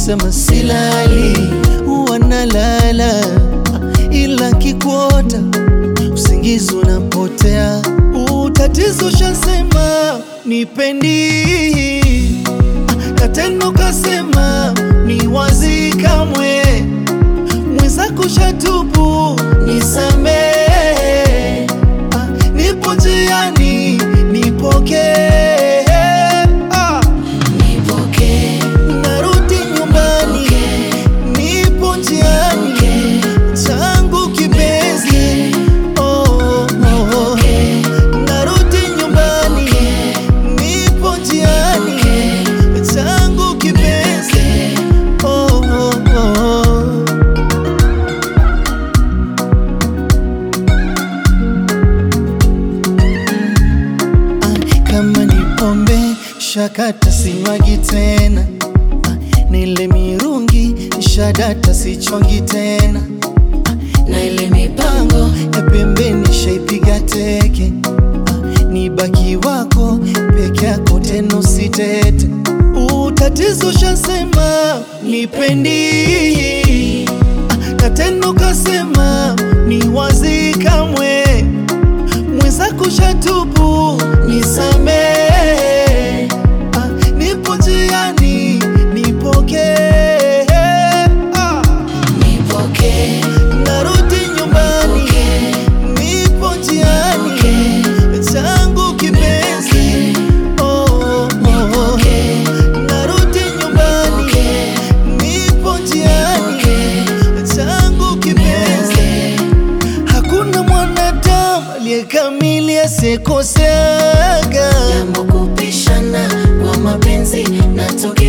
kusema silali, wanalala ila kikuota usingizi unapotea. Utatizo shasema nipendi, na tena ukasema ni wazi kamwe, mwenzako shatubu nisamee, nipo njiani nipokee, ah. Nipokee, narudi nyumbani nipo njiani changu kipenzi oh, oh, oh. narudi nyumbani nipo njiani changu kipenzi oh, oh, oh. Ah, kama ni pombe shakata sinywagi tena Ah, nile mirungi shadata sichongi tena na ile mipango ya pembeni shaipiga teke Ah, ni baki wako peke yako tena usitete utatizo shasema nipendi Ah, na tena ukasema ni wazi kamwe mwenzako shatubu nisamee, Ah, nipo njiani nipokee, Ah, nipokee, narudi nyumbani nipo njiani changu kipenzi oh, oh, oh. narudi nyumbani nipo njiani changu kipenzi Hakuna mwanadamu aliyekamili asikoseaga jambo kupishana kwa mapenzi natoka